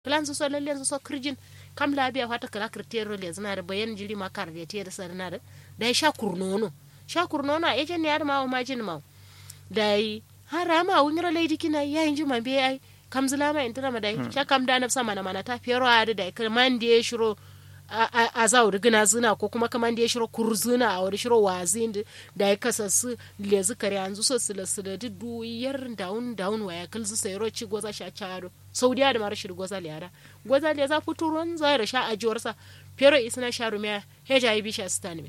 kilanzu so lalle so kirjin kam labiya fata kala kirtero le zina da bayan jiri ma kar da tiyar sarna da da sha kurnono sha kurnono a ejen yar ma ma jin ma da yi hara ma wungira lady kina yayin jima be ai kam zula ma intana ma dai sha kam da nafsa mana mana ta fero a da dai man da ya shiro a za wuri gina zina ko kuma kaman da ya shiro kurzuna a wuri shiro wazin da ya kasa su lezi kare yanzu so su lasu da dudu yar daun daun waya kalzu sai roci goza sha charo saudiya da mara shiri goza liyara goza liya za fito ruwan zai da sha ajiwarsa pero isna sharu miya heja yi bisha stani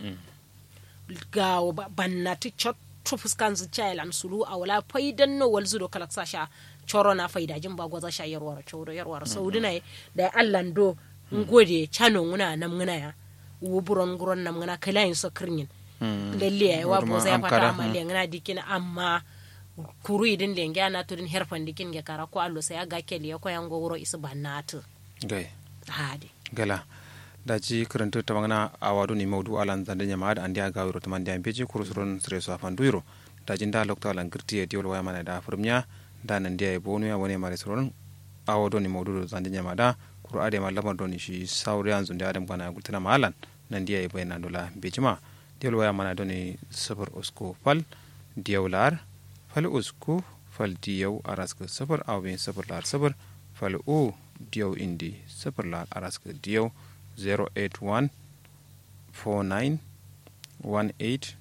ga bannati chotto fuskan zu chailan sulu a wala faidan no walzu do kalaksa sha choro na faida jin ba goza sha yarwar choro yarwar saudi na da allan do ngode chano nguna nam nguna ya wuburon nguron nam nguna kala yin so kirnin lalle ya wa boza ya fata amalle ngana dikina amma kuru idin lenge ana tudin herfan dikin ge kara ko allo sai aga kele ko yango wuro isu bannatu gai hadi gala da ji karanta ta magana a wado ni maudu alan zande nyama da andi aga wuro tamandi an beji kuru suron sire so afan duiro da jin da lokta alan girti e diol waya mana da furmya da nan dia e bonu ya wani mare suron a wado ni maudu zande nyama da kuru ade ma lamar doni shi sauri yanzu da adam kana gultana malan nan dia e bayna dola bejima diol waya mana doni sabar usko fal diolar fal usku fal diyau araska sabar awin sabar lar sabar fal u diyau indi sabar lar araska diyau 081 49 18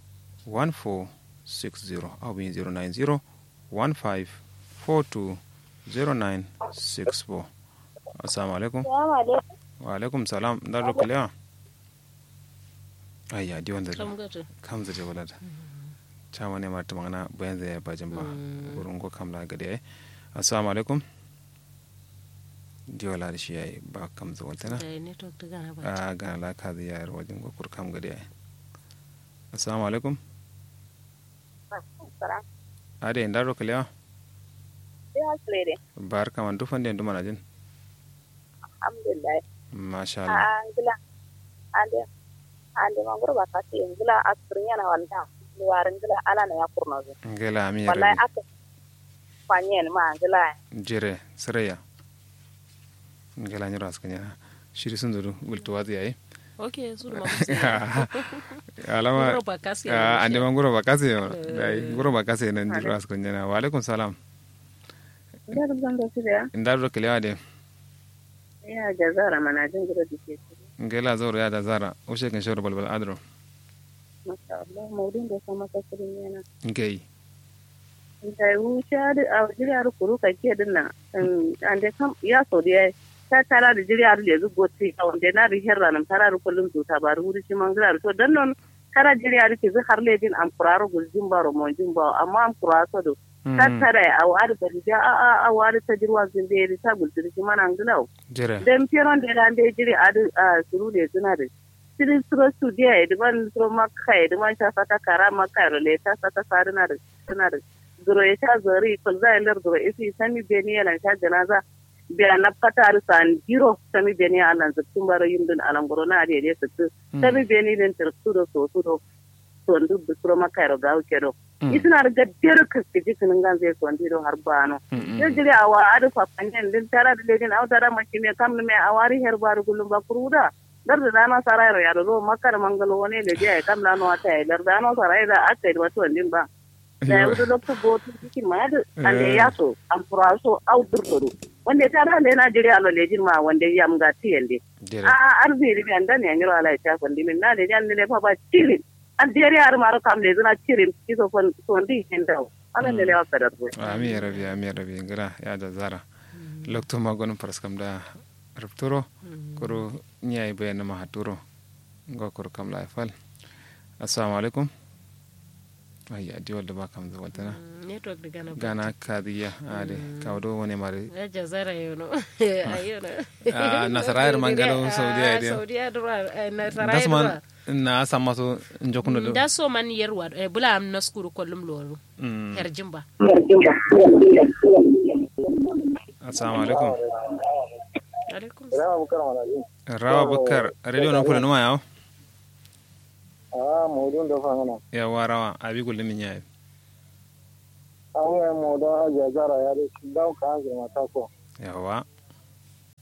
1460 awin 090 15 42 0964 assalamu alaikum wa alaikum salam dar rokalewa ayya di wanda kam zaje walada chama ne marta magana bayan zai bajin ba wurin ko kamla gade ai assalamu alaikum di wala da shi yayi ba kam za wata na a gana la ka zai yayar wajen ko kur kam gade ai assalamu alaikum ade inda ro kalewa bar kaman dufan den dumana jin alhamdulillah masha Allah angila ande ande mangoro bakati angila asrinya na wanda luwarin gila ala na ya kurna zo ngela mi wallahi aka fanyen ma gila jere siraya ngela nyoro askanya shiri sun zuru gulto wazi yayi ok su da alama Ngoro bakasi ah, ande ma ngoro bakasi yo dai ngoro bakasi nan jiro askanya na wa alaikum salam ndar zanga su da inda ro kalewa de ya jazara mana jin gida dike ngela zoro ya da zara o shekin shoro balbal adro masha Allah maudin da sama kasirin yana ngei da wuce da a jiriyar kuru ka ke dinna ande kam ya so da ta tara da jiriyar da zu goti a wanda na ri herra nan tara ru kullum to ta bar wuri shi mangala to dan non tara jiriyar ke zu har ledin am kuraro gulzin baro mon jin ba amma am kuraso do ta tara a wari da ja a a a wari ta jirwa zin da ta gulzin shi mana ngala jere dem piron de dan de jiri adu a suru de zuna de siri suro su dia de ban suro makka de man ta fata kara makka ro le ta fata sarina de suna de zuro ya ta zori ko za lar zuro isi sami beni yalan ta janaza biya na fatar san jiro sami beni alan zattun baro yindun alan goro na de de sattu sami beni den tar suro so suro to ndu suro makka ro gawo kedo isina da gaddiyar kaskaji sunan gan zai so ndiro har bano yo jiri awa adu fa panyen din tara da ledin aw tara maki me kam me awari her bar gulum ba kuruda dar da dana sarai ya do makar mangalo wone le je kam la no ata dar dana sarai da ata da to ndin ba da yau da lokto go to kiki ma da ande ya so am furaso aw durtoru wanda tara le na jiri alo lejin ma wanda yam ga tiyende jere a arbi ri anda ne ngiro ala ta ko ndimin na de jan ne fa ba tilin an diyar yar maro kam le zuna cirin kiso fon sondi henda ala ne lewa kadar go ami ya rabi ami ya rabi ngara ya da zara lokto magon paraskam da rupturo kuro nyai bayana ma haturo ngo kuro kam la fal assalamu alaikum ay adi wala ba kam zo waltana network da gana ba gana kadiya ade kawdo woni mari ya jazara yono ayono Ah, nasarayar mangalo saudiya ide saudiya dura nasara dasman na samato njokuno do da so man yarwa eh, bula am na skuru kollum loru Mm. her jimba assalamu alaikum alaikum rawa bakar radio no pula numa yawo Ah, modun da fangana. yawa rawa abi gulle min yayi An yi modun ajiya zara ya da shi dauka an zama ta ko. yawa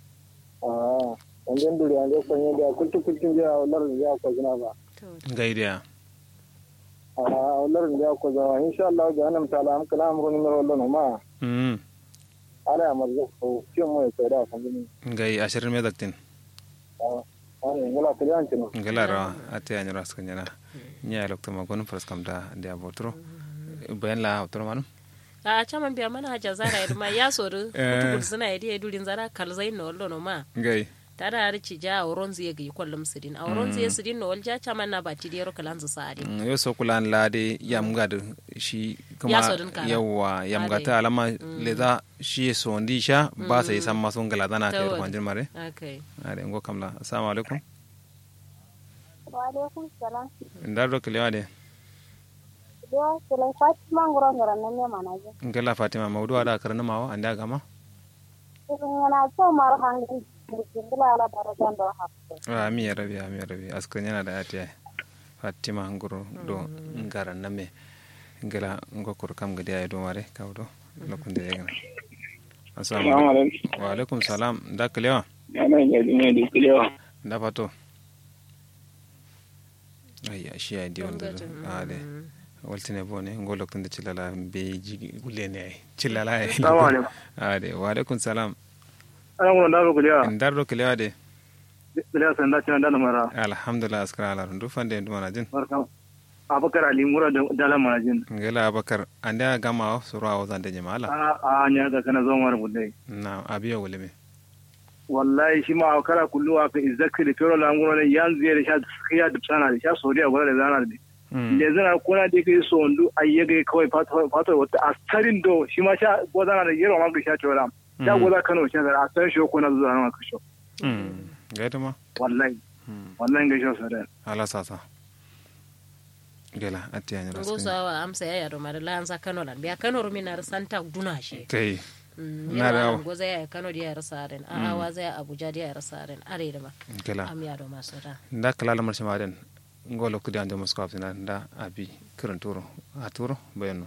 Anjen duri anje ko ne da kultu kultin ja lar ja ko zina ba. gaidiya A lar ja ko zama insha Allah ga nan tala am kala am ko ni wallo no ma. mm Ala amar zo ko cin mu sai da kan ni. gai ashirin me daktin Ani ngala kalian cin. ngala rawa ate anyoro askan yana nya lokto ma gon fras kam da dia botro bayan la otro manum a caman biya mana haja zara ya ma ya sori kutubul suna ya diya dulin zara kalzai no wallo no ma gai tada har ci ja auron zai ga kwallum sidin auron zai sidin no walja caman na bati diyar kalan zu sa'adi Mm, yo so kulan lade yam gad shi kuma Ya so din kara. yawa yam Ade. gata alama leda shi so ndi sha ba sai san ma sun gala dana kai Tawad. ruwan mare okay ade ngo kamla assalamu alaikum Waalaikum salam. ndar do kelewa de Dia sila Fatima ngoro ngoro nanya mana aja. ngala fatima mawdu ada karna mawa anda gama Ingana so mar hangi jindila ala darajan do hapse. ami ya rabi ami ya rabi askan yana da ati fatima ngoro do ngara name ngala ngo kur kam gadi ay do mare kawdo lokunde yegna assalamu Assalamu alaikum alaikum. wa alaikum salam nda kelewa Ana ga dine di kiliyo. nda pato ayya shi ay diwon da ade waltine bone ngo lokunde cilala be jigi gulene ay cilala ay Assalamu alaikum. ade wa alaikum salam Ana ngoro ndaro kiliyo. ndar do kelewa de Kiliyo san da cin da mara. alhamdulillah askara ala ndu fande ndu mana jin Barka. Abakar Ali Mura da dala manajin. ngela abakar ande a gama o soro a wazande jamala A a nya ga kana zo mara budai. na abiya wole me wallahi shi ma kala kullu aka izakri da fero languro ne yanzu ya sha ya dubsana da sha soriya gwada da zana da le zana kuna da kai so ndu ayyage kawai fato wata asarin do shi ma sha gwada da yero ma ga sha tora sha gwada kano sha da asarin shi ko na zuwa na kasho gaita ma wallahi wallahi ga sha sore ala sasa gela atti anyira ngo sawa amsa ya yaro mara lanza kano lan biya kano rumi na santa duna shi kai na Na dawo. da goza ya kano dia yar saren a awa zai abuja dia yar saren are da ma gela am ya do maso da nda kala lamar shi maden ngolo kudi ande mosko afina nda abi kiran turo a turo bayano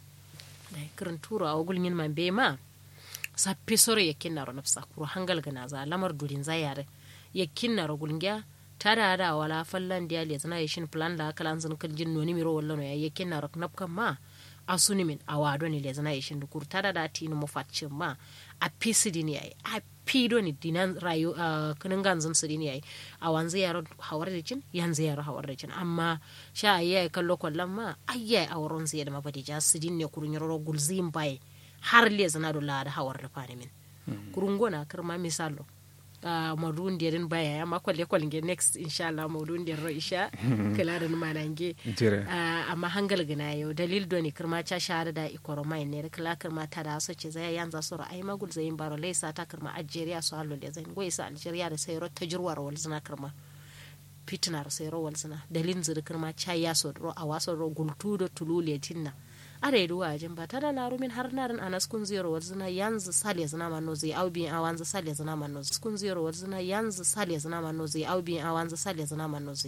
dai kirin turo a wugul yin man be ma sappi soro yakin naro nafsa kuro hangal gana za lamar durin za yare yakin naro gulngya tada da wala fallan dia le zana yashin plan da kala zan kal jin noni miro wallo no ya yakin naro napkan ma asuni min awado ni le zana yashin dukur tada da tinu mo fatcin ma a pisidi ni ai a pido ni dinan rayu a kanin ganzan su ni ai a wanzu yaro hawar da cin yanzu yaro hawar da cin amma sha ayi kallo kwallon ma ayya a wurin zai da mabadi ja su din ne kurun yaro gulzin bai har le zana do la da hawar da fani min kurun gona karma misalo a madun dirin baya ya ma kwalle kwalle next inshallah madun dir ro isha kala da manange jere Ah, amma hangal gina yau dalil doni kirma cha shahada da ikoro mai ne kala kirma ta da so ce zai yanza so ai magul zai baro laisa ta kirma algeria so hallo le zai goyi sa algeria da sai ro tajruwar wal zina kirma fitnar sai ro wal zina dalin zir kirma cha ya so ro a waso ro gultu da tulule tinna are duwa jin ba tada na rumin har narin anas kun zero wal zina yanzu sale zina manno zai au bi awanzu sale zina manno kun zero wal zina yanzu sale zina manno zai au bi awanzu sale zina manno zai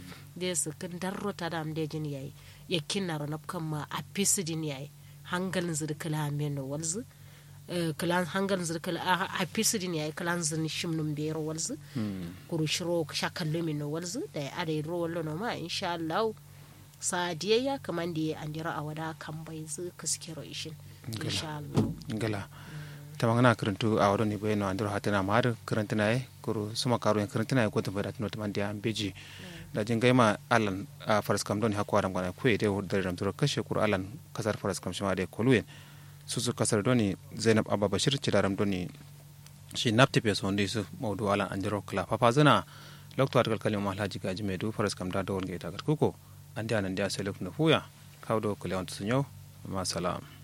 de su kin darro ta dam de jin yayi ya kinna ro kan ma a pisidin yayi hangalin zir kala meno walzu eh, kalan hangalin zir kala a a pisidin yayi kalan zin shimnum be ro walzu kuru shiro sha kallo meno walzu da ya are ro wallo no ma insha Allah sadiyayya kaman da ya andira a wada kan bai zu kaskiro ishin insha Allah gela tamangana kirantu a wado ni bayano andiro hatina mar kirantina e kuru suma karu en kirantina e goto bada tino tamandi am beji da jin gaima alan a faras kam don hakwa ram gana kuye de wordare ram turo kashe kuru alan kasar faras kam shima de koluyen susu kasar doni zainab abba bashir cidaram doni shi napti pe sondi su mawdu alan andiro kala papa zana lokto atkal kalim mahlaji gaji medu faras kam da dawol ngeita kuko andi anan dia selek no fuya kawdo kule on sunyo ma salam